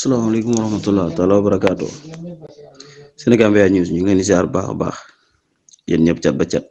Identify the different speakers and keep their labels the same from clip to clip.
Speaker 1: salaamaaleykum wa rahmatulah taala wa barakaatu Sénégambia News ñu ngi leen di ziar baax a baax yéen ñëpp cat ba cat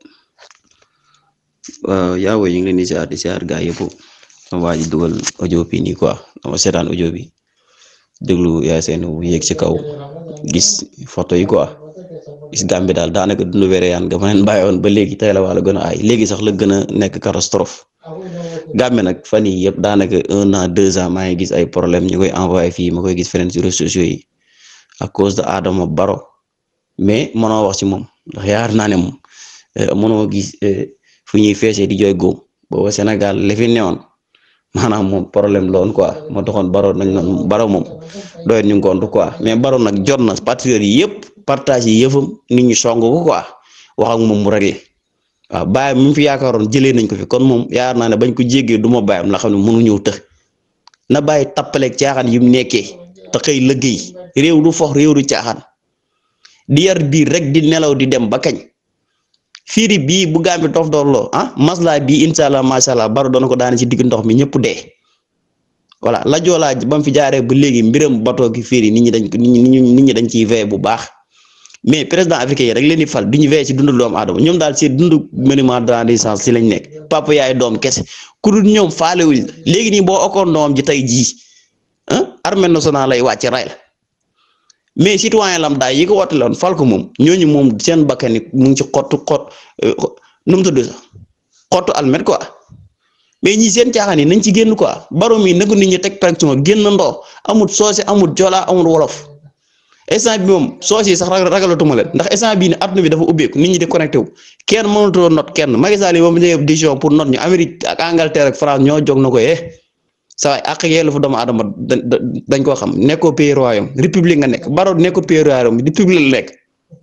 Speaker 1: waaw yaa ñu ngi leen di ziar di ziar gaa yëpp sama waa ji dugal audio bi nii quoi dama seetaan audio bi déglu yaay seen bu yéeg ci kaw gis photo yi quoi gis Gambie daal daanaka dundu wéreyaan nga ma leen bàyyi woon ba léegi tey la wala gën a aay léegi sax la gën a nekk catastrophe Gambie nag fan yii yëpp daanaka un an deux ans maa ngi gis ay problème ñu koy envoyé fii ma koy gis feneen ci réseaux sociaux yi à cause de Adama Barrow mais mënoo wax ci moom ndax yaakaar naa ne moom mënoo gis fu ñuy feesee di jooy góom booba Sénégal li fi newoon maanaam moom problème loon quoi moo taxoon Barrow nañ noon Barrow moom doyet ñu ngont quoi mais Barrow nag jot na patriotes yi yëpp partage yi yëfam nit ñi song ko quoi wax ak moom mu réglé waaw bàyyam mi fi yaakaaroon jëlee nañ ko fi kon moom yaakaar naa ne bañ ko jéggee du ma bàyyam la xam ne mënu ñëw të na bàyyi tappaleeg caaxaan yu mu nekkee te xëy liggéey réew du fox réew du caaxaan di yar biir rek di nelaw di dem ba kañ fiiri bii bu Gàmbi dof doorloo ah masla bii incha allah macha allah baro doona ko daane ci digg ndox mi ñëpp dee voilà la joolaa ba mu fi jaaree ba léegi mbiram bato gi fiiri nit ñi dañ nit ñi nit ñi dañ ciy veillé bu baax mais président africain yi rek leen di fal duñu veillé ci dundu doomu aadama ñoom daal ci dundu monument de la Renaissance ci lañ nekk papa yaay doom kese ku dul ñoom faalewuñ léegi nii boo okkoon doom ji tey jii ah armée nationale lay wàcc ray la mais citoyen lam daay yi ko woote loon fal ko moom ñooñu moom seen bakkan mu ngi ci xottu xott nu mu tudd sax xottu almet quoi mais ñi seen caaxaan yi nañ ci génn quoi baro mi nagu nit ñi teg pression génn ndoo amul soose amul jola amul wolof instant bi moom soos yi sax ragalatuma leen ndax instant bii ne adduna bi dafa ubbeeku nit ñi di connecté wu kenn mënatoo not kenn Macky Sall yi moom ñëwee décision pour not ñu Amérique ak Angleterre ak France ñoo jóg na ko eh saa waay ak yelleefu doomu aadama dañ koo xam nekkoo pays royaume république nga nekk baro nekkoo pays royaume république la nekk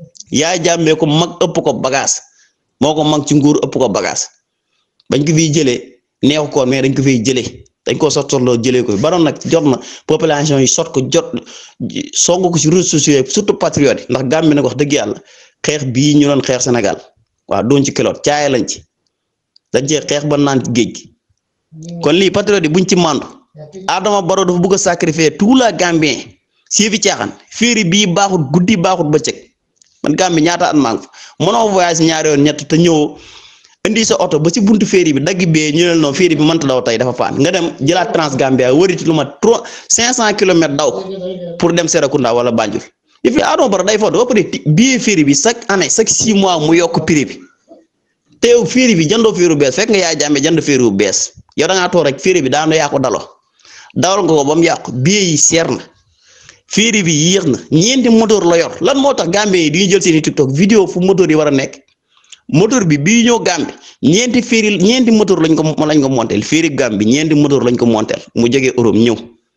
Speaker 1: yaa jàmmee ko mag ëpp ko bagage moo ko mag ci nguur ëpp ko bagage bañ ko fiy jëlee neexu koon mais dañ ko fiy jëlee dañ ko sot sotloo jëlee ko baroon nag jot na population yi sot ko jot song ko ci réseaux sociaux yi surtout patriote yi ndax Gàmbi nag wax dëgg yàlla xeex bii ñu doon xeex Sénégal waaw doon ci kiloot caaye lañ ci dañ cee xeex ba naan ci géej gi kon lii patriote yi buñ ci màndu Adama Barrow dafa bëgg a sacrifier tout la Gambien si fi caaxaan féeri bii baaxut guddi baaxut bëccëg man Gàmbi ñaata at maa ngi fa mënoo voyage ñaari yoon ñett te ñëwoo indi sa oto ba ci buntu féeri bi dagg bee ñu ne non féeri bi mënta daw tey dafa paan nga dem jëlaat Transgambia wëriti lu ma trois cinq cent kilomètres daw pour dem Serekunda wala Banjul et puis Adama Barrow day foto ba pare bii féeri bi chaque année chaque six mois mu yokk prix bi te yow féeri bi jëndoo féeri bu bees fekk nga yaa jàmme jënd féeri bu bees yow da ngaa toog rek féeri bi daanu yaa ko daloo dawal nga ko ba mu yàqu bii yi seer na féeri bi yéex na ñeenti moteur la yor lan moo tax Gambie yi di jël seeni TikTok vidéo fu moteur yi war a nekk. moteur bi bii ñëw Gambie ñeenti féeri ñeenti moteur lañ ko lañ ko montel féeri Gambie ñeenti moteur lañ ko montel mu jógee Europe ñëw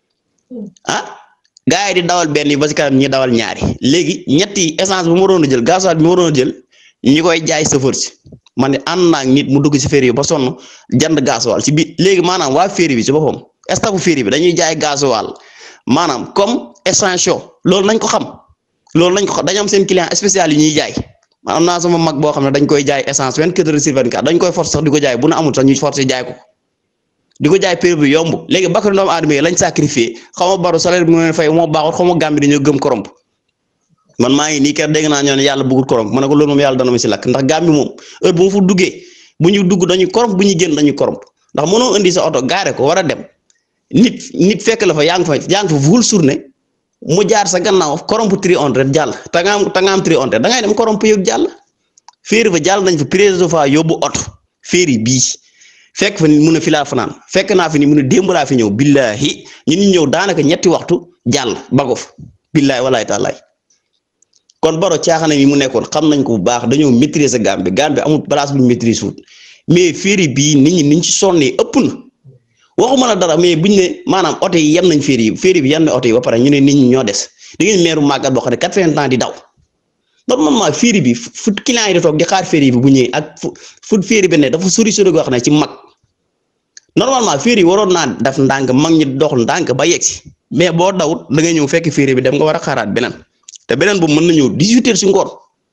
Speaker 1: ah gars yi di dawal benn yi ba si kanam ñi dawal ñaari léegi ñetti essence bi mu waroon a jël gasoil bi mu waroon a jël ñi koy jaay chauffeur si man ne ànd naa nit mu dugg si féeri bi ba sonn jënd gasoil si biir léegi maanaam waa féeri bi si boppam stafu féeri bi dañuy jaay gasoil maanaam comme essentiel loolu nañ ko xam loolu nañ ko xam dañu am seen client spécial yi ñuy jaay. am naa sama mag boo xam ne dañ koy jaay essence vingt-quatre heures sur vingt-quatre dañ koy force sax di ko jaay bu na amul sax ñuy force jaay ko di ko jaay prix bi yomb léegi bakkan doomu aadama yi lañ sacrifié xaw ma baro salaire bi mu leen fay moo baaxul xaw ma Gàmbi dañoo gëm koromp man maa ngi nii kër dégg naa ñoo ne yàlla bëggul koromp ma ne ko loolu moom yàlla dana ma si lakk ndax Gàmbi moom heure bu ma fa duggee bu ñu dugg dañuy koromp bu ñu génn dañuy koromp ndax mënoo indi sa oto gaare ko war a dem nit nit fekk la fa yaa ngi fa yaa ngi fa vul journée mu jaar sa gannaaw koromp tri on ret jàll te nga am te nga am tri on ret da ngay dem koromp yëg jàll féeri fa jàll nañ fa président fa yóbbu oto féeri bii fekk fa ni mun a fi laa fanaan fekk naa fi ni mun a démb laa fi ñëw billahi ñun ñu ñëw daanaka ñetti waxtu jàll bagof billahi walaay taalaay kon baro caaxaan yi mu nekkoon xam nañ ko bu baax dañoo maîtriser Gambie Gambie amul place bu ñu maîtrise wut mais féeri bii nit ñi niñ ci sonnee ëpp na waxuma la dara mais buñ ne maanaam oto yi yem nañ féeri yi féeri bi yem na oto yi ba pare ñu ne nit ñi ñoo des da ngeen meeru màggat boo xam ne quatre-vingts ans di daw normalement féeri bi fu client yi di toog di xaar féeri bi bu ñëwee ak fu fu féeri bi ne dafa sori sori goo xam ne ci mag normalement féeri yi waroon naa def ndànk mag ñi dox ndànk ba yegg si mais boo dawut da ngay ñëw fekk féeri bi dem nga war a xaaraat beneen te beneen boobu mën na ñëw dix-huit heures si ngoon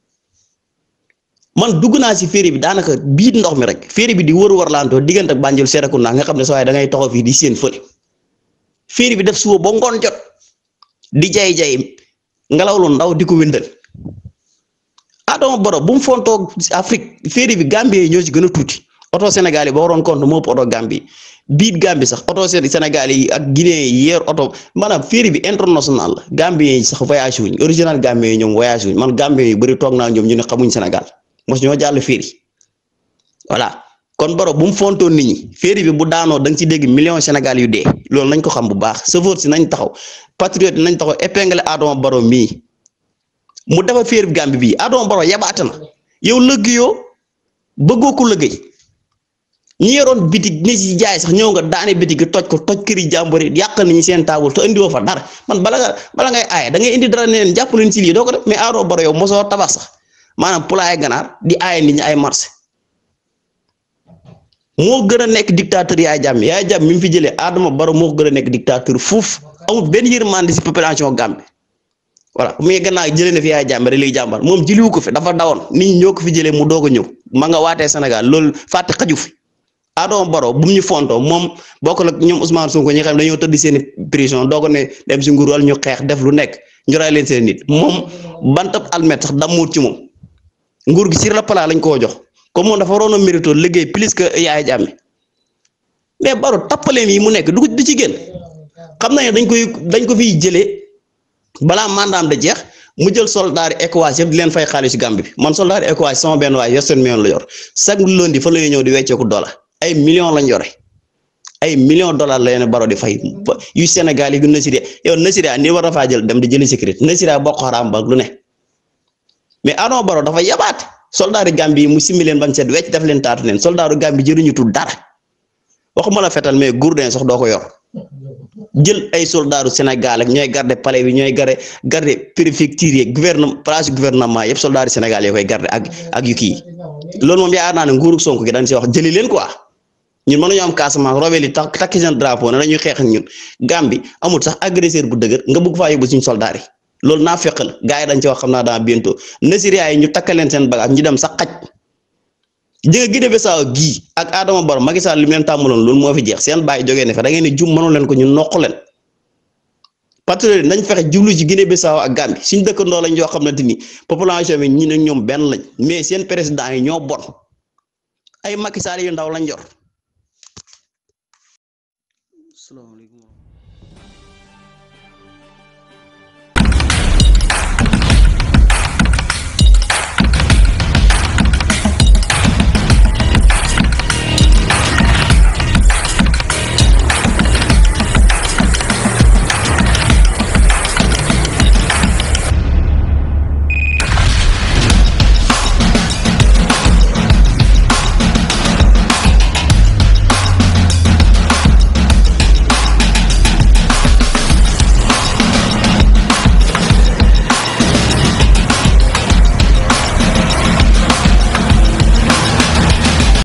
Speaker 1: man dugg naa si féeri bi daanaka biit ndox mi rek féeri bi di wër war laantoo diggante ak Banjul Serekunda nga xam ne saa waay da ngay taxaw fii di seen fële féeri bi def suba ba ngoon jot di jay jay ngelaw lu ndaw di ko wëndal Adama Barrow bu mu fontoo Afrique féeri bi Gambie yi ñoo ci gën a tuuti oto Sénégal yi ba waroon compte moo ëpp oto Gambie biit Gambie sax oto Sénégal yi ak Guinée yi yeer oto maanaam féeri bi international la Gambie yi sax voyage wuñ original Gambie yi ñoom voyage wuñ man Gambie yu bëri toog naa ñoom ñu ne xamuñ Sénégal mos ñoo jàll féeri voilà kon Barrow bu mu fontoon nit ñi féeri bi bu daanoo da nga ci dégg million Sénégal yu dee loolu nañ ko xam bu baax chauffeur si nañ taxaw patriote nañ taxaw épinglé Adama Barrow mii mu defar féeri bi Gambie bii Adama Barrow yabaate na yow lëggéeyoo bëggoo ko lëggéey ñi yoroon bitig ni ci jaay sax ñëw nga daane bitig toj ko toj këri jàmbur yi yàq nañu seen taabul te indiwoo fa dara man bala nga bala ngay aaye da ngay indi dara ne leen jàpp leen ci lii doo ko def mais Adama Barrow yow mosoo tabax sax maanaam poulailler ganaar di aaye nit ñi ay marché moo gën a nekk dictateur yaay jàmm yaay jàmm mi mu fi jëlee Adama Barrow moo gën a nekk dictateur fuuf amul benn yërmande si population Gambie voilà mais gannaaw jëlee na fi yaay jàmm rek lay jàmbar moom jëliwu ko fi dafa dawoon nit ñi ñoo ko fi jëlee mu doog a ñëw ma nga waatee Sénégal loolu fàtte xaju fi Adama Barrow bu mu ñu fontoo moom bokk la ñoom Ousmane Sonko ñi xam ne dañoo tëdd seen prison doog ne dem si nguur wala ñu xeex def lu nekk ñu ray leen seen nit moom bantab almet sax damuut ci moom nguur gi sur le plat lañ koo jox. comme moom dafa waroon a mérito liggéey plus que yaay jàmme mais Barrow tappaleem yi mu nekk du du ci génn xam na ne dañ koy dañ ko fiy jëlee balaa mandaam da jeex mu jël soldaari ECOWAS yëpp di leen fay xaalis Gambie bi man soldaari ECOWAS sama benn waay yor seen million la yor chaque lundi fa la ñuy ñëw di wecceeku dollar ay millions lañ yore ay millions dollars la leen Barrow di fay yu Sénégal yi gu Nasiré yow Nasiré ni war a faa jël dem di jëli sécurité Nasiré bokk xaraam ba lu ne mais Adama Barrow dafa yabaat. soldaaru Gambie yi mu simmi leen bañ set wecc def leen taatu leen soldaaru Gambie jëriñu tu dara waxuma la fetal mais gourdin sax doo ko yor jël ay soldaaru Sénégal ak ñooy garder palais bi ñooy garder garder préfecture yi gouvernement place gouvernement yëpp soldaaru Sénégal yoo koy garder ak ak yu kii loolu moom yaakaar naa ne nguuru Sonko gi dañ si wax jëli leen quoi ñun mënuñu am Casamance robel yi tax takki seen drapeau ne dañuy xeex ak ñun Gambie amul sax agresseur bu dëgër nga bëgg faa yóbbu suñu soldaar yi. loolu naa fekk la gars yi dañ ci wax xam naa dans bientôt Nasiriya yi ñu takkaleen seen bagage ñu dem sax xaj ji nga Guinée Bissau gii ak Adama Barrow Macky Sall li mu leen tàmmaloon loolu moo fi jeex seen bàyyi jógee ne fa da ngeen ni jum mënu leen ko ñu noq leen patriote nañ fexe jublu ci Guinée Bissau ak Gambie suñ dëkkandoo lañ yoo xamante ni population bi ñi ne ñoom benn lañ mais seen président yi ñoo bon ay Macky Sall yu ndaw lañ yor. salaamaaleykum